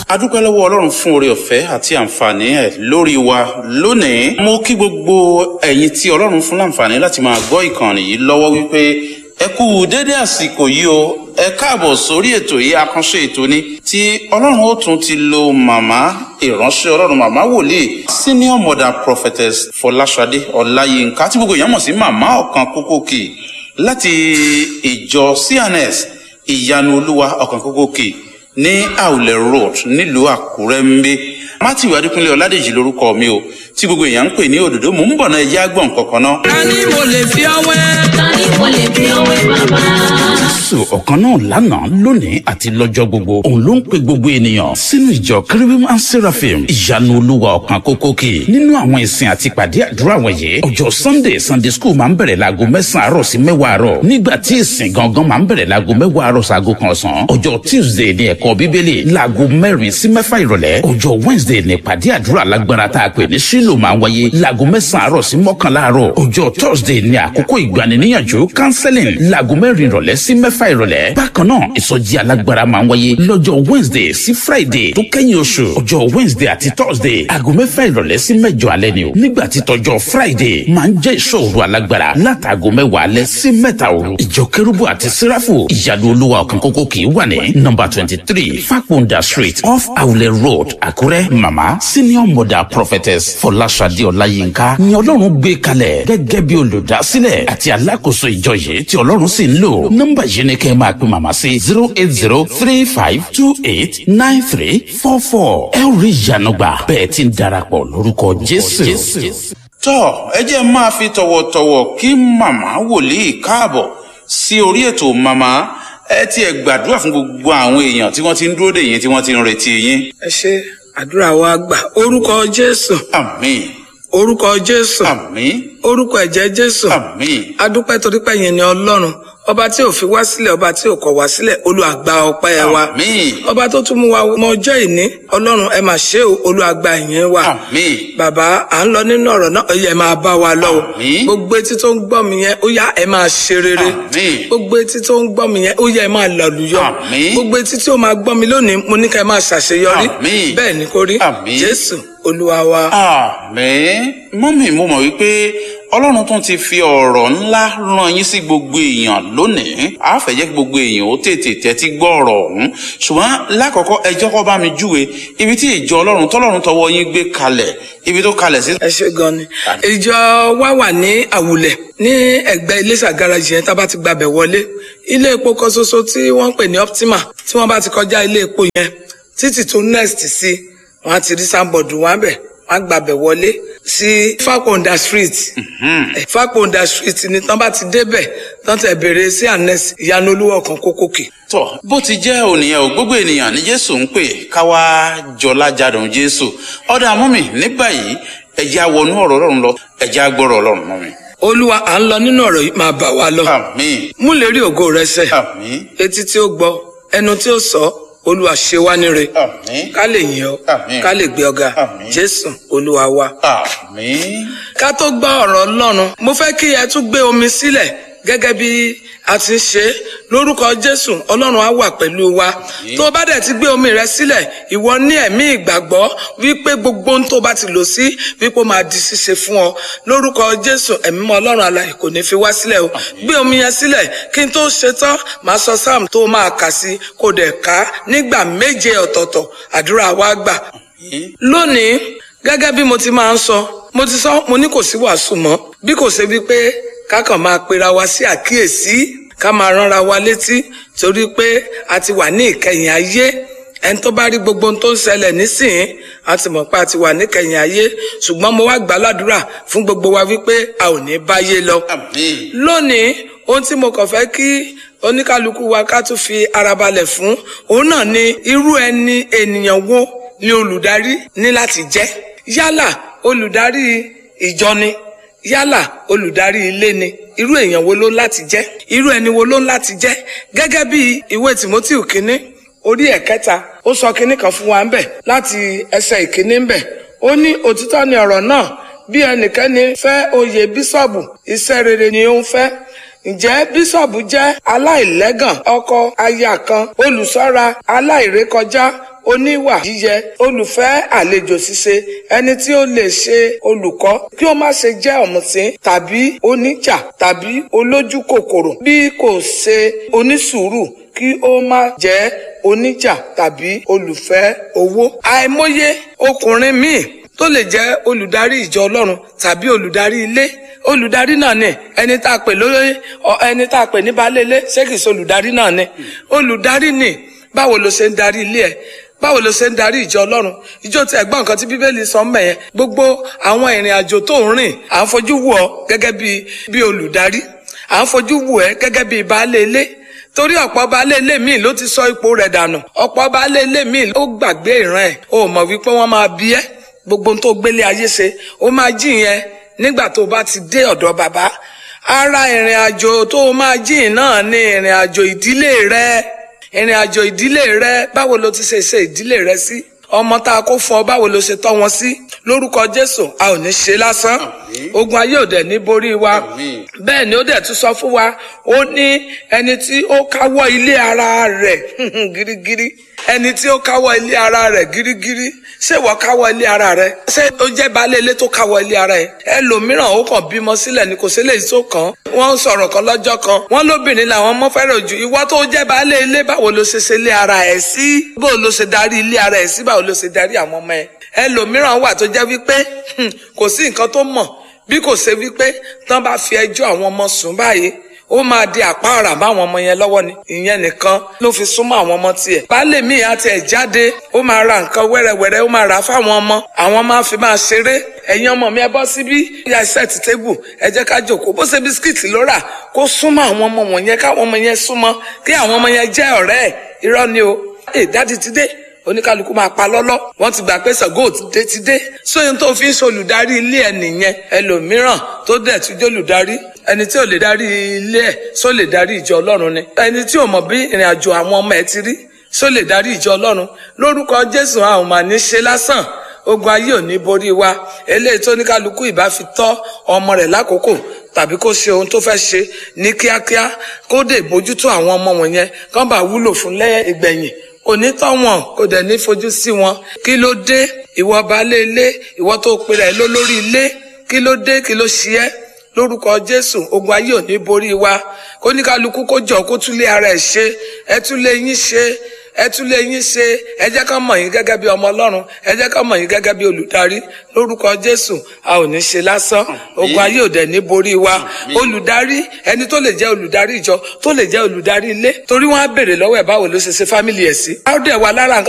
adúpẹ́ lọ́wọ́ ọlọ́run fún oore ọ̀fẹ́ àti àǹfààní ẹ̀ lórí wa lónìí mo kí gbogbo ẹ̀yin tí ọlọ́run fún láǹfààní láti máa gbọ́ ìkànnì yìí lọ́wọ́ wípé ẹ kú dédé àsìkò yìí o ẹ káàbọ̀ sórí ètò yìí àkànṣe ètò ni tí ọlọ́run ó tún ti lo màmá ìránṣẹ́ ọlọ́run màmá wòlíì senior mother prophetess fọláṣadé ọláyínká tí gbogbo èèyàn mọ̀ sí màmá ọ̀kan kókókì láti ìjọ cns ìyanu olúwa ọ̀kan kókókì ní àwùlẹ̀ road nílùú àkúrẹ́ ń gbé matthew adékúnlé ọládèjì lórúkọ mi o tí gbogbo èèyàn ń pè ní òdòdó mò ń bọ̀ náà ẹjẹ́ àgbọ̀n kankan náà. ta ni mo lè fi ọwẹ́. ta ni mo lè fi ọwẹ́ bàbá. jésù ọ̀kan náà lánàá lónìí àti lọ́jọ́ gbogbo òun ló ń pe gbogbo ènìyàn sínú ìjọ kérubim and seraphim ìyanu olúwa ọ̀kan kókókè nínú àwọn ìsìn àti ìpàdé àdúrà wọ̀nyí ọjọ́ sunday sunday school máa ń bẹ̀rẹ̀ láago mẹ́sàn-án àárọ̀ sí mẹ́wàá àárọ̀ nígbà tí ìsìn gangan máa ń bẹ̀rẹ̀ láago mẹ́wàá àárọ̀ sáago kan ọ̀sán ọjọ́ tuesday ní ẹ̀kọ́ bíbélì láago mẹ́rin sí mẹ́fà ìrọ̀lẹ́ ọjọ́ wednesday ní ìpàdé àdúrà lágbára tá a pè ní sílò máa ń wáyé láago mẹ́sàn-án àárọ̀ sí mọ́kànlá àárọ̀ ọjọ́ thursday ní àkókò ìgbaniníyànjú counseling láago mẹ́rin ìrọ̀lẹ́ sí mẹ́fà ìrọ̀lẹ́ bákan náà ìsọjí alágbára máa ń wáyé lọ́jọ́ wednesday sí friday tó kẹ́yìn oṣù ọjọ́ wednesday àti thursday aago mẹ́fà ìrọ̀lẹ́ sí mẹ́jọ alẹ́ ni o nígbà tí tọjọ́ friday máa ń jẹ́ ìṣòro alágbára látàgò mẹ́wàá alẹ́ sí mẹ́ta òru ìjọ kérúbù àti sẹ́ráfù ìyanu olúwa ọ̀kan kókó kì í wà ní nọmba twenty three fakunda street off awulẹ̀ road àkúrẹ́ mama senior mother prophetess fọláṣadé ọláyínká ni ọlọ́run gbé kalẹ̀ gẹ́gẹ́ bí olùdásílẹ̀ àti alákòóso ìjọ yìí tí ọlọ́run sì ń lò nọ́mbà yìí ni kẹ́ ẹ máa pe màmá sí zero eight zero three five two eight nine three four four ẹ ó rí ìyanu gbà bẹ́ẹ̀ ti ń darapọ̀ lórúkọ jésù. tọ́ ẹ jẹ́ máa fi tọ̀wọ̀tọ̀wọ̀ kí màmá wòlíì káàbọ̀ sí orí ètò màmá ẹ tiẹ̀ gbàdúrà fún gbogbo àwọn èèyàn tí wọ́n ti ń dúró dè yín tí wọ́n ti ń retí yín. ẹ ṣe àdúrà wa gbà orúkọ jésù àmín orúkọ jésù àmín orúkọ ẹ̀jẹ̀ jésù àmín adúpẹ́ torí pé yẹn ni ọlọ́run ọba tí ò fi wá sílẹ̀ ọba tí ò kọ̀ wá sílẹ̀ olùwàgbà ọpẹ́ wa àmín ọba tó tún mú wa mọ ọjọ́ ìní ọlọ́run ẹ máa ṣe o olùwàgbà ìyẹn wa àmín bàbá à ń lọ nínú ọ̀rọ̀ náà ó yẹ máa bá wa lọ o Àmín. gbogbo etí tó ń gbọ́ mi yẹn ó yá ẹ máa ṣe rere Àmín. gbogbo etí tó ń gbọ́ mi yẹn ó yẹ ẹ máa lọ̀lùyọ Àmín. gbogbo etí tí ó máa gbọ́ mi lónìí mo ní ká ẹ máa ṣàṣeyọrí Àmín. bẹ́ẹ̀ ni kò rí Àmín. jésù olúwa wa. àmín mọ́mì mo mọ̀ wípé ọlọ́run tún ti fi ọ̀rọ̀ ńlá rán yín sí gbogbo èèyàn lónìí a fẹ́ jẹ́ kí gbogbo èèyàn ó tètè tẹ́tí gbọ́ ọ̀rọ̀ ọ̀hún ṣùgbọ́n lákọ̀ọ́kọ́ ẹ jẹ́ kó bá mi júwe ibi tí ìjọ ọlọ́run tọ́lọ́run tọwọ́ yín gbé kalẹ̀ ibi tó kalẹ̀ sí. ẹ ṣe gan ni ìjọ wa wà ní àwùlẹ̀ ní ẹ̀gbẹ́ iléṣà garaajì yẹn tá a bá ti gbàbẹ̀ wọlé ilé epo kan ṣoṣo tí wọ́n ń pè ní optima tí wọ́n bá ti kọjá ilé epo yẹn títì tó next sí wọ́n á ti rí sáńbọọdù wọn bẹ wọ́n á gbàbẹ̀ wọlé sí fakonda street Eh, fakonda street ni tán bá ti débẹ̀ tán tẹ̀ bèrè sí anes ìyanu olúwa ọ̀kan kókókè. tọ bó ti jẹ́ ònìyàn ò gbogbo ènìyàn ní jésù ń pè káwá jọlá jadùn jésù ọ̀dà mọ́mì ní báyìí ẹ̀jẹ̀ àwọnú ọ̀rọ̀ ọlọ́run lọ ẹ̀jẹ̀ àgbọ̀rọ̀ ọlọ́run mọ́mì. olúwa à ń lọ nínú ọ̀rọ̀ yìí máa bá wa lọ àmín mú lè rí ògo rẹ sẹ́ àmín etí tí ó gbọ́ ẹnu tí ó sọ olúwa ṣe wá níre àmín ká lè yìn ọ́ Àmín. ká lè gbé ọ̀gá Àmín. jésù olúwa wa. àmín ká tó gbọ́ ọ̀rọ̀ ọlọ́run mo fẹ́ kí ẹ tún gbé omi sílẹ̀ gẹ́gẹ́ bí a ti ń ṣe é. lórúkọ jésù ọlọ́run á wà pẹ̀lú wa tó o bá dẹ̀ ti gbé omi rẹ sílẹ̀ ìwọ ní ẹ̀mí ìgbàgbọ́ wípé gbogbo ohun tó o bá ti lò sí wípé ó máa di ṣíṣe fún ọ lórúkọ jésù ẹ̀mí mọ́ ọlọ́run alààyè kò ní fi wá sílẹ̀ o gbé omi yẹn sílẹ̀ kí n tó ṣe tán màá sọ sáàmù tó o máa kà sí kó o dẹ̀ ká nígbà méje ọ̀tọ̀ọ̀tọ̀ àdúrà wa gbà lónìí gẹ́gẹ́ bí mo ti máa ń sọ mo ti sọ mo ní kò sí wàásù mọ́ bí kò ṣe wípé ká kàn máa pera wa sí àkíyèsí ká máa ránra wa létí torí pé a ti wà ní ìkẹyìn ayé ẹni tó bá rí gbogbo ohun tó ń ṣẹlẹ̀ nísìnyí a ti mọ̀ pé a ti wà níkẹyìn ayé ṣùgbọ́n mo wá gbà ládùúrà fún gbogbo wa wípé a ò ní báyé lọ àmín lónìí ohun tí mo kàn fẹ́ kí oníkálukú wa ká tún fi ara balẹ̀ fún òun náà ni irú ẹni ènìyàn wo ni olùdarí ní láti jẹ́ yálà olùdarí ìjọ ni yálà olùdarí ilé ni irú èèyàn wo ló ń láti jẹ́ irú ẹni wo ló ń láti jẹ́ gẹ́gẹ́ bí ìwé timothy kínní orí ẹ̀kẹta ó sọ kínní kan fún wa ń bẹ̀ láti ẹsẹ̀ ìkínní ń bẹ̀ ó ní òtítọ́ ni ọ̀rọ̀ náà bí ẹnikẹ́ni fẹ́ oyè bíṣọ̀bù iṣẹ́ rere ni ó ń fẹ́ ǹjẹ́ bíṣọ̀bù jẹ́ aláìlẹ́gàn ọkọ aya kan olùṣọ́ra aláìrékọjá oníwà yíyẹ olùfẹ́ àlejò ṣíṣe ẹni tí ó lè ṣe olùkọ́ kí ó má ṣe jẹ́ ọ̀mùtín tàbí oníjà tàbí olójú kòkòrò bí kò ṣe onísùúrù kí ó má jẹ́ oníjà tàbí olùfẹ́ owó. àìmọye ọkùnrin míì tó lè jẹ́ olùdarí ìjọ ọlọ́run tàbí olùdarí ilé olùdarí náà ni ẹni tá a pè lórí ẹni tá a pè ní baálé ilé ṣé kìí ṣe olùdarí náà ni olùdarí ni báwo ló ṣe ń darí ilé ẹ báwo ló ṣe ń darí ìjọ ọlọ́run ìjọ tí ẹ̀gbọ́n nǹkan tí bíbélì sọ mẹ́ yẹn gbogbo àwọn ìrìn àjò tó ń rìn à ń fojú wò ọ́ gẹ́gẹ́ bí bí olùdarí à ń fojú wò ẹ́ gẹ́gẹ́ bí baálé ilé torí ọ̀pọ̀ baálé ilé míì ló ti sọ ipò rẹ̀ dànù ọ̀pọ̀ baálé ilé míì ló gbàgbé ìran ẹ̀ o mọ̀ wípé wọ́n máa bí ẹ́ gbogbo tó gbélé ayé ṣe ó máa jí yẹn nígbà tó bá ti dé ọ̀dọ̀ bàbá ara ìrìn àjò tó máa jí náà ní ìrìn àjò ìdílé rẹ ìrìn àjò ìdílé rẹ báwo ló ti ṣe ṣe ìdílé rẹ sí ọmọ tá a kó fún ọ báwo ló ṣe tọ́ wọn sí lórúkọ jésù a ò ní ṣe lásán ogun ayé ò dẹ̀ ní borí wa bẹ́ẹ̀ ni ó dẹ̀ tún sọ fún wa ó ní ẹni tí ó káwọ́ ilé ara rẹ̀ gírígírí ẹni tí ó káwọ́ ilé ara rẹ̀ gírígírí ṣé ìwọ káwọ́ ilé ara rẹ̀ ṣé ó jẹ́ baálé ilé tó káwọ́ ilé ara ẹ̀ ẹlòmíràn ó kàn bímọ sílẹ̀ ni kò sí lè tó kàn wọ́n sọ̀rọ̀ kan lọ́jọ́ kan wọ́n lóbìnrin làwọn ọmọ fẹ́ràn jù ìwọ tó jẹ́ baálé ilé báwo ló ṣe ṣe ilé ara ẹ̀ sí báwo ló ṣe darí ilé ara ẹ̀ sí báwo ló ṣe darí àwọn ọmọ ẹ̀ ẹlòmíràn wà tó jẹ́ wípé kò sí nǹkan tó mọ̀ bí kò ṣe wípé tán bá fi ẹjọ́ àwọn ọmọ sùn báyìí ó máa di àpáàrà máwọn ọmọ yẹn lọ́wọ́ ni ìyẹn nìkan ló fi súnmọ́ àwọn ọmọ tiẹ̀ baálé mi àti ẹ̀ jáde ó máa ra nǹkan wẹ́rẹ́wẹ́rẹ́ ó máa rà á fáwọn ọmọ àwọn máa fi máa ṣeré ẹ̀yin ọmọ mi ẹ bọ́ síbí ya set table ẹ jẹ́ ká jòkó bó ṣe bisikíìtì ló rà kó súnmọ́ àwọn ọmọ wọ̀nyẹn káwọn ọmọ yẹn súnmọ́ kí àwọn ọmọ yẹn jẹ́ ọ̀rẹ́ ẹ̀ irọ́ ni o ẹ̀ dáàdi ti dé oníkálukú máa pa lọ́lọ́ wọ́n ti gbà pé Ṣàngó ti dé ti dé sóyún tó fi ń ṣe olùdarí ilé ẹ̀ nìyẹn ẹlòmíràn tó dẹ̀ tún jẹ́ olùdarí ẹni tí ò lè darí ilé ẹ̀ só lè darí ìjọ Ọlọ́run ni ẹni tí ò mọ̀ bí ìrìn àjò àwọn ọmọ ẹ̀ ti rí só lè darí ìjọ Ọlọ́run lórúkọ Jésù àwọn mà ní ṣe lásán ogun ayé ò ní borí wa eléyìí tó oníkálukú ìbá fi tọ́ ọmọ rẹ̀ lákòókò tàbí kó ṣe ohun tó fẹ́ ṣe ní kíákíá kó dé bójútó àwọn ọmọ wọ̀nyẹn kán bá wúlò fún lẹ́yìn ìgbẹ̀yìn kò ní tọ́ wọn kò dẹ̀ ní fojú sí wọn kí ló dé ìwọ baálé ilé ìwọ tó pèrè ẹ lólórí ilé kí ló dé kí ló ṣe ẹ́ lórúkọ jésù ogun ayé ò ní borí wa kó ní kálukú kó jọ kó túlé ara ẹ̀ ṣe ẹ túlé yín ṣe ẹ túlé yín ṣe ẹ jẹ́ ká mọ̀ yín gẹ́gẹ́ bí ọmọ ọlọ́run ẹ jẹ́ ká mọ̀ yín gẹ́gẹ́ bí olùdarí lórúkọ jésù a ò ní ṣe lásán ogun ayé ò dẹ̀ ní borí wa olùdarí ẹni tó lè jẹ́ olùdarí ìjọ tó lè jẹ́ olùdarí ilé torí wọ́n á béèrè lọ́wọ́ ẹ̀ báwo ló ṣe ṣe fámìlì ẹ̀ sí. a ó dẹ̀ wà lára nǹkan